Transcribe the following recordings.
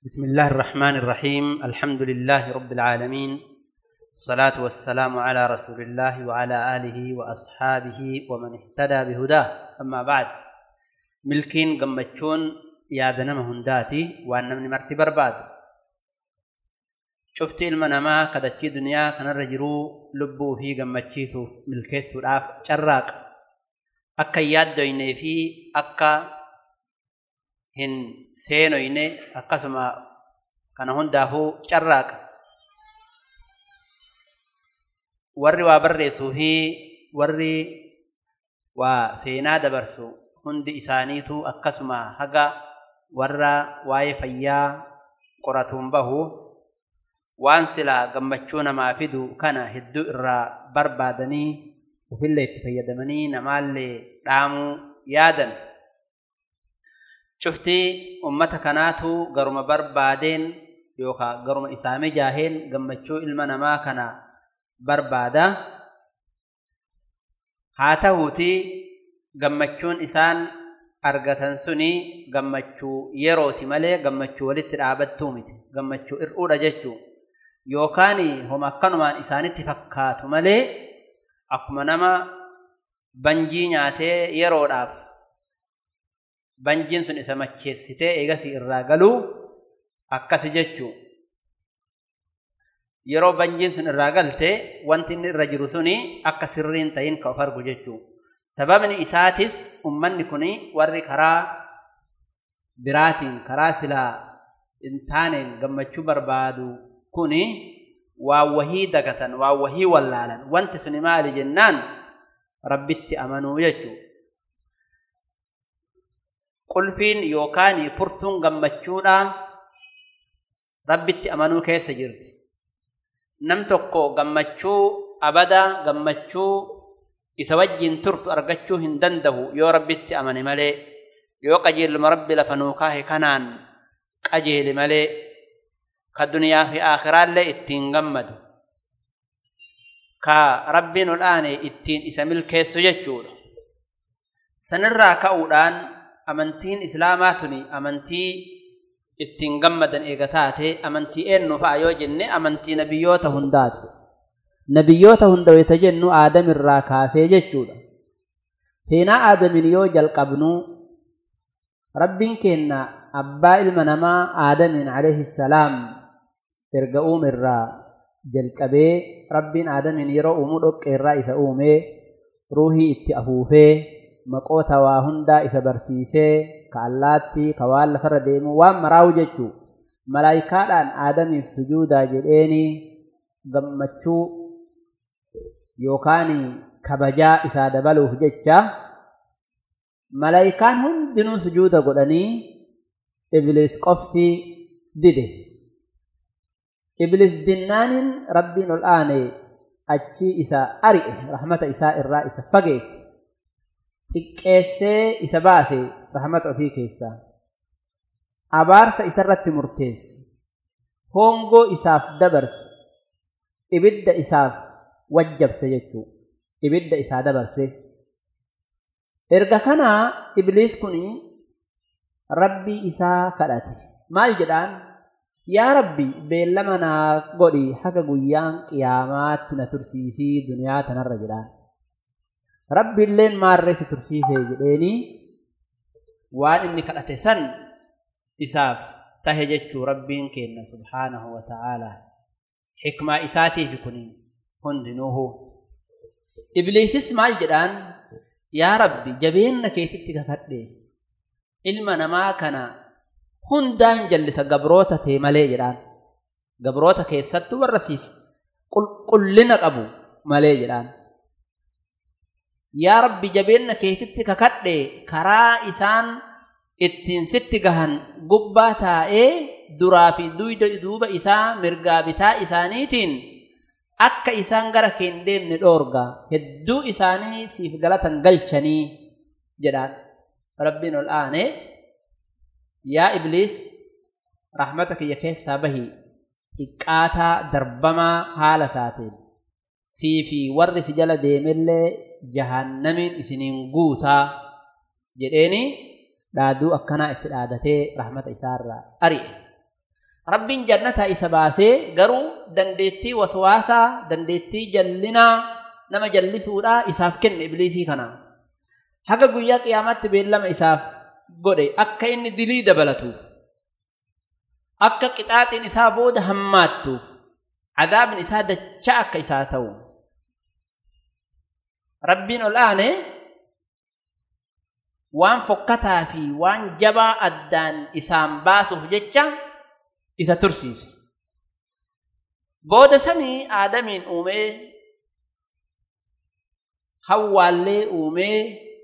بسم الله الرحمن الرحيم الحمد لله رب العالمين الصلاة والسلام على رسول الله وعلى آله وأصحابه ومن اهتدى بهداه أما بعد ملكين قمتشون يا دنم هنداتي وأن من مرتي برباد شفت المنما كدتشي دنيا كان الرجرو لبو في قمتشيسو ملكيس والآف شراك أكا يادويني في أكا hin seenoyne akkasuma kana hundaafuu carraaqa warri waa barreessuu fi warri waa seenaa dabarsu hundi isaaniitu akkasuma haga warra waa'ee fayyaa qoratuun bahu waan silaa gammachuu namaa fidu kana hedduu irraa barbaadanii ufillee itti fayyadamanii namaallee dhaamuu yaadan cuftii ummata kanaatu garuma barbaadeen yookaan garuma isaanii jaaheen gammachuu ilma namaa kana barbaada. Haa ta'uutii gammachuun isaan argatan suni gammachuu yerooti malee gammachuu walitti dhaabattuu miti. Gammachuu hir'uudha jechuu. Yookaan homa akkanumaan isaanitti fakkaatu malee akkuma nama banjii nyaatee yeroodhaaf banjiin sun isa macheessitee eegasii irraa galuu akkasi jechuu yeroo banjiin sun irraa galte wanti inni irra jiru suni akka sirriin ta'in ka of argu jechuu sababni isaatis ummanni kun warri karaa biraatiin karaa silaa hin taaneen gammachuu barbaadu kun waan wahii dagatan waan wahii wallaalan wanti suni maali jennaan rabbitti amanuu jechuu qulfiin yookaan furtuun gammachuudha rabbitti amanuu keessa jirti. Nam tokko gammachuu abada gammachuu isa wajjin turtu argachuu hin danda'u yoo rabbitti amane malee yoo qajeeluma rabbi lafa nuu kaahe kanaan qajeele malee ka duniyaa fi aakhiraallee ittiin gammadu ka rabbiin odhaane ittiin isa milkeessu jechuudha. Sanirraa ka'uudhaan amantiin islaamaa tuni amantii ittiin gammadan eega taate amantii eenyu fa'a yoo jenne amantii nabiyyoota hundaati. Nabiyyoota hunda wayita jennu aadamirraa kaasee jechuudha. Seenaa aadamin yoo jalqabnu rabbiin kenna abbaa ilma namaa aadamin alayhi salaam erga uumirraa jalqabee rabbiin aadamin yeroo uumuu dhoqqeerraa isa uumee ruuhii itti afuufee maqoota waa hundaa isa barsiisee ka allaatti ka waan lafarra deemu waan maraawu jechuu malaayikaadhaan aadamiif sujuudaa jedheeni gammachuu yookaan kabajaa isaa dabaluuf jecha malaayikaan hundinuu sujuuda godhanii ibliis qofti dide ibliis dinnaaniin rabbiin ol aane achi isa ari'e rahmata isaa irraa isa fageesse xiqqeessee isa baase rahmata ofii keessaa abaarsa isarratti murteesse hongoo isaaf dabarse ibidda isaaf wajjabse jechuu ibidda isaa dabarse erga kanaa ibliis kun rabbii isaa kadhate maal jedhaan yaa rabbi beellama naa godhi haga guyyaan qiyaamaatti na tursiisii duniyaa tanarra jedhaan rabbi illeen maarree si tursiisee jedheeni waan inni kadhate san isaaf tahe jechuu rabbiin kenna subhaanahu wa ta'aalaa xikmaa isaatiif kun hundinuuhu ibliisis maal jedhaan yaa rabbi jabeenna keetitti kakadhe ilma namaa kana hundaa hin jallisa gabroota tee malee jedhaan gabroota keessattuu warra siif qulqullina qabu malee jedhaan yaa rabbi jabeenna keetitti kakadhe karaa isaan ittiin sitti gahan gubbaa taa'ee duraa fi duuba isaa mirgaa bitaa isaaniitiin akka isaan gara kee hin deemne dhoorga hedduu isaanii siif galatan galchanii jedhaan rabbiin ol aane yaa ibliis rahmata kiyya keessaa bahi xiqqaataa darbamaa haala taateen sii fi warri si jala deemellee jahannamiin isiniin guutaa jedheeni dhaaduu akkanaa itti dhaadatee rahmata isaarraa ari'e rabbiin jannataa isa baasee garuu dandeettii waswaasaa dandeettii jallinaa nama jallisuudhaa isaaf kenne ibliisii kana haga guyyaa qiyaamaatti beellama isaaf godhe akka inni dilii dabalatuuf akka qixaaxiin isaa booda hammaattuuf cadaabni isaa dachaa akka isaa ta'u rabbiin ol aane waan fokkataa fi waan jabaa addaan isaan baasuuf jecha isa tursiise booda sanii aadamiin uumee hawwaallee uumee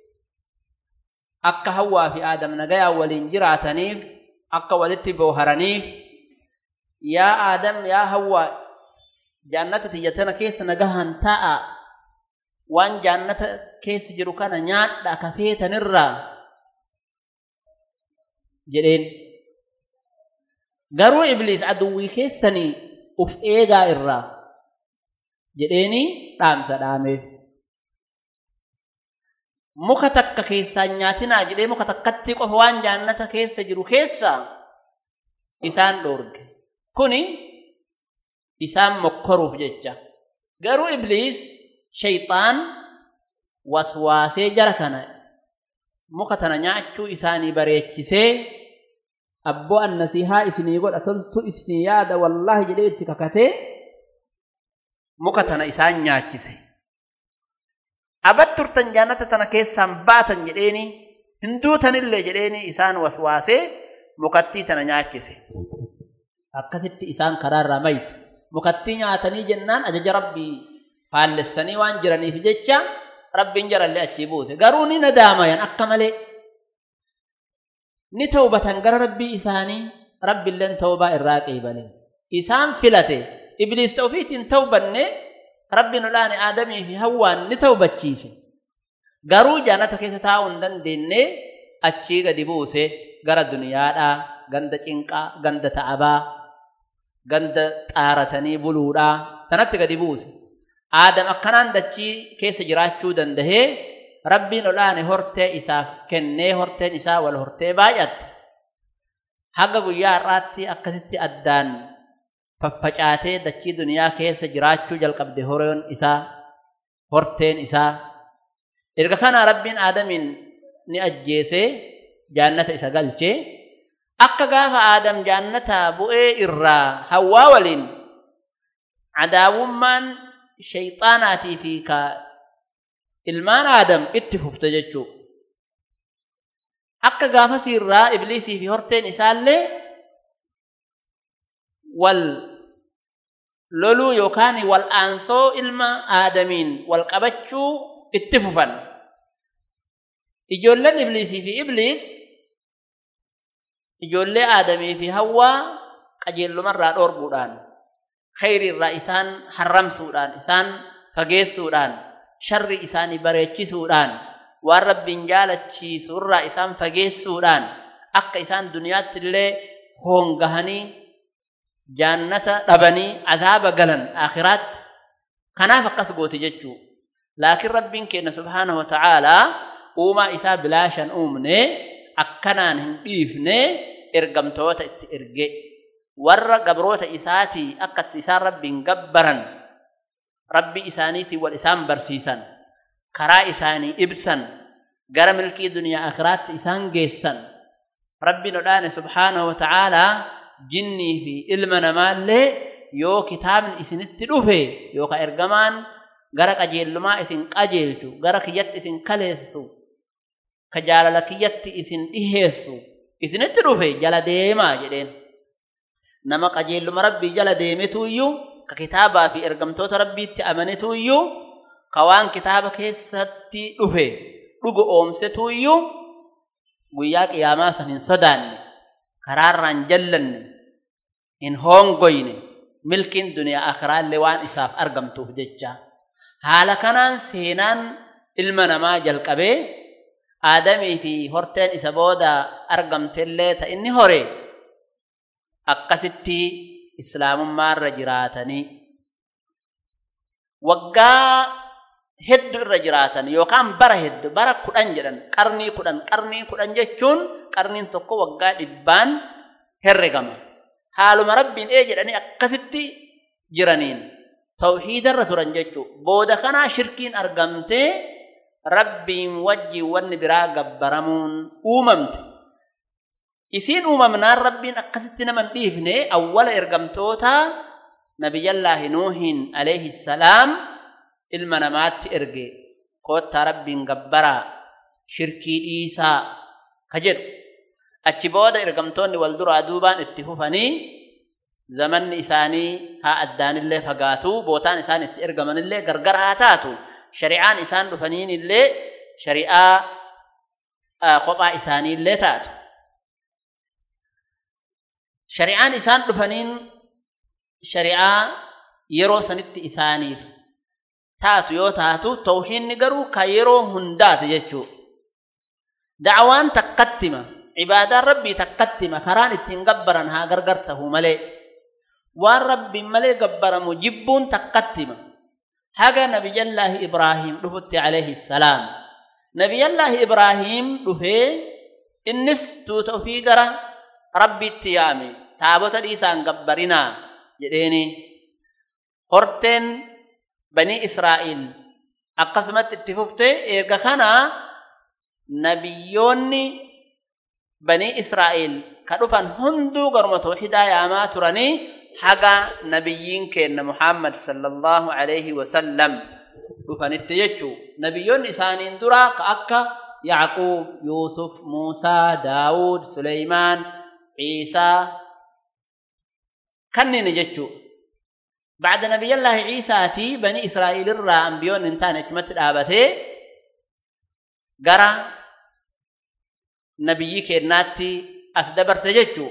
akka hawwaa fi aadam nagayaan waliin jiraataniif akka walitti booharaniif yaa aadam yaa hawwaa jaannata tiyya tana keessa nagahan ta'a waan jaannata keessa jiru kana nyaadha ka feetanirraa jedheen garuu ibliis aduwwii keessanii uf eegaa irraa jedheeni dhaamsa dhaameef muka takka keessaan nyaatinaa jedhee muka takkatti qofa waan jaannata keessa jiru keessaa isaan dhoorge kuni isaan mokkoruuf jecha garuu ibliis shayxaan waswaasee jara kana muka tana nyaachuu isaanii bareechisee abboo annasiihaa isinii godha toltu isinii yaada wallaahi jedhee itti kakatee muka tana isaan nyaachise abat turtan jaannata tana keessaan baatan jedheeni hin duutanillee jedheeni isaan waswaasee mukattii tana nyaachise akkasitti isaan karaarraa mayse mukattii nyaatanii jennaan ajaja rabbii faallessanii waan jiraniif jecha rabbiin jarallee achii buuse garuu ni nadaamayan akka malee ni tawbatan gara rabbii isaanii rabbiilleen tawbaa irraa qeebale isaan filate ibliis ta'ufiitiin tawbanne rabbiin olaane aadamii fi hawwaan ni tawbachiise garuu jaannata keessa taa'uu hin dandeenye achii gadi buuse gara duniyaadhaa ganda cinqaa ganda ta'abaa ganda xaaratanii buluudhaa tanatti gadi buuse aadam akkanaan dachii keessa jiraachuu dandahee rabbiin olaane hortee isaaf kennee horteen isaa wal hortee baay'atte haga guyyaa har'aatti akkasitti addaan faffacaatee dachii duniyaa keessa jiraachuu jalqabde horoon isaa horteen isaa erga kana rabbiin aadamiin ni ajjeesee jaannata isa galchee akka gaafa aadam jaannata bu'ee irraa hawwaa waliin cadaawummaan shayxaanaatii fi ka ilmaan aadam itti fufte jechuu akka gaafasii irraa ibliisii fi horteen isaallee wal loluu yookaan wal aansoo ilma aadamiin wal qabachuu itti fufan ijoolleen ibliisii fi ibliis ijoollee aadamii fi hawwaa qajeellumarraa dhoorguudhaan khayri irraa isaan harramsuudhaan isaan fageessuudhaan sharri isaanii bareechisuudhaan waan rabbiin jaalachiisu irraa isaan fageessuudhaan akka isaan duniyaatti illee hoongahanii jaannata dhabanii adaaba galan akhiraatti kanaaf akkas gooti jechuu laakiin rabbiin keenya subhaanahu wa ta'aalaa uumaa isaa bilaashan uumne akkanaan hin dhiifne ergamtoota itti erge warra gabroota isaatii akkatti isaan rabbiin gabbaran rabbii isaaniitiin wal isaan barsiisan karaa isaanii ibsan gara milkii duniyaa akhiraatti isaan geessan rabbiin odhaane subhaanahu wa ta'aalaa jinnii fi ilma namaallee yoo kitaabni isinitti dhufe yookaan ergamaan gara qajeellumaa isin qajeelchu gara kiyyatti isin kaleessu ka jaalala kiyyatti isin dhiheessu isinitti dhufe jala deemaa jedheen nama qajeelluma rabbii jala deemetu iyyuu ka kitaabaa fi ergamtoota rabbiitti amanetu iyyuu ka waan kitaaba keessatti dhufe dhugo oomsetu iyyuu guyyaa qiyaamaa san hin sodaanne karaarraan jallanne hin hoongoyne milkiin duniyaa akiraallee waan isaaf argamtuuf jecha haala kanaan seenaan ilma namaa jalqabee aadamii fi horteen isa booda argamtellee ta inni hore akkasitti islaamummaarra jiraatanii waggaa hedduu irra jiraatan yookaan bara hedduu bara kudhan jedhan qarnii kudhan qarnii kudhan jechuun qarniin tokko waggaa dhibbaan herregama haaluma rabbiin ee jedhanii akkasitti jiraniin tawxiidarra turan jechuu booda kanaa shirkiin argamtee rabbiin wajjiin wanni biraa gabbaramuun uumamte isiin uumamnaan rabbiin akkasitti naman dhiifne awwala ergamtoota nabiyyallaahi nuuhin alayhi salaam ilma namaatti erge koottaa rabbiin gabbaraa shirkii dhiisaa ka jedhu achi booda ergamtoonni wal duraa duubaan itti fufanii zamanni isaanii haa addaanillee fagaatu bootaan isaan itti ergamanillee gargar haa taatu shari'aan isaan dhufaniin illee shari'aa kophaa isaaniillee taatu shari'aan isaan dhufaniin shari'aa yeroo sanitti isaaniif taatu yoo taatu tawxiidni garuu ka yeroo hundaati jechuu dacwaan takkattima cibaadaan rabbii takkattima karaan ittiin gabbaran haa gargar tahu malee waan rabbiin malee gabbaramu jibbuun takkattima haga nabiyyallaahi ibraahiim dhufutti alayhi salaam nabiyyallaahi ibraahiim dhufee innis tuuta ofii gara rabbiitti yaame taabota dhiisaan gabbarinaa jedheeni horteen banii israa'iil akkasumatti itti fufte erga kanaa nabiyyoonni banii israa'iil ka dhufan hunduu garuma tawxiidaa yaamaa turanii haga nabiyyiin keenna muhammad sallallahu alayhi wasallam dhufanitti jechuu nabiyyoonni isaaniin duraa ka akka yacquub yuusuf muusaa daawud suleymaan ciisaa kanneen jechuu بعد نبي الله عيسى تي بني إسرائيل الرا أنبيون انتان اكمت دابته غرا نبي كيناتي أسدبر تججو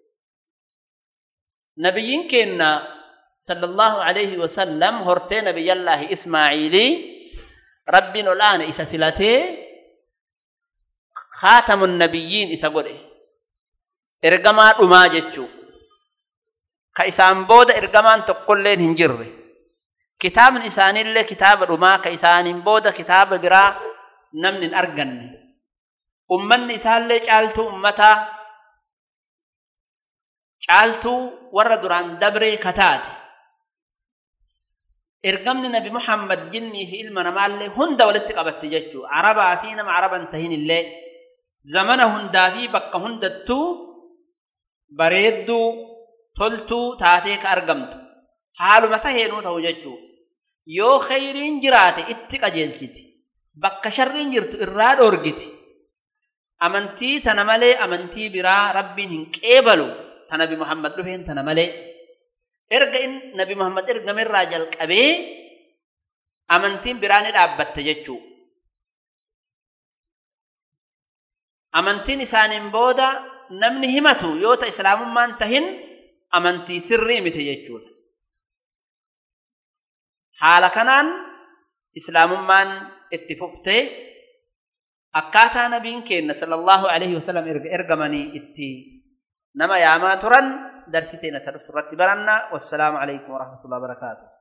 نبي كينا صلى الله عليه وسلم هرتي نبي الله إسماعيلي ربنا الآن إسا فلاتي خاتم النبيين إسا قرئ إرقما رما ججو ka isaan booda ergamaan tokkolleen hin jirre kitaabni isaaniillee kitaaba dhumaa ka isaaniin booda kitaaba biraa namni hin arganne ummanni isaallee caaltuu ummataa caaltuu warra duraan dabree kataate ergamni nabi muhammad jinnii fi ilma namaallee hunda walitti qabatte jechuu arabaa fi nama araban tahin illee zamana hundaa fi bakka hundattuu bareedduu toltuu taatee ka argamtu haaluma taheenuu ta'u jechuu yoo khayriin jiraate itti qajeelchiti bakka sharriin jirtu irraa dhoorgiti amantii tana malee amantii biraa rabbiin hin qeebalu ta nabi muhammad dhufeen tana malee erga in nabi muhammad ergamerraa jalqabee amantiin biraa ni dhaabbatte jechuu amantiin isaaniin booda namni himatu yoo ta islaamummaan tahin amantii sirrii miti jechuudha. Haala kanaan islaamummaan itti fuftee akkaataa nabiin keenna sallallahu alaihi wasallam erga ergamanii itti nama yaamaa turan darsiteen isa dhuftu irratti baranna wassalaamu alaikum warahmatullahi wabarakaatuh.